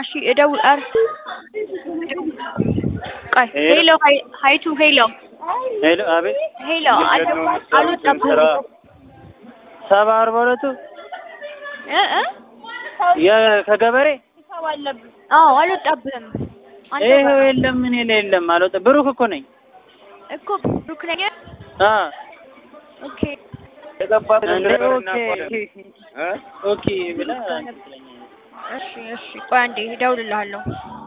እሺ እደውል ኧረ ቆይ ሄሎ ሀይ- ሀይቱ ሄሎ ሄሎ አቤት ሄሎ አል- አልወጣብህም ሰባ አርባ ሁለቱ እ እ የ- ከገበሬ አዎ አልወጣብህም አንተ ይኸው ጋር የለም እኔ ላይ የለም አልወጣ ብሩክ እኮ ነኝ እኮ ብሩክ ነኝ አ ኦኬ እንዴ ኦኬ ኦኬ ብላ እሺ እሺ ቆይ አንዴ እደውልልሃለሁ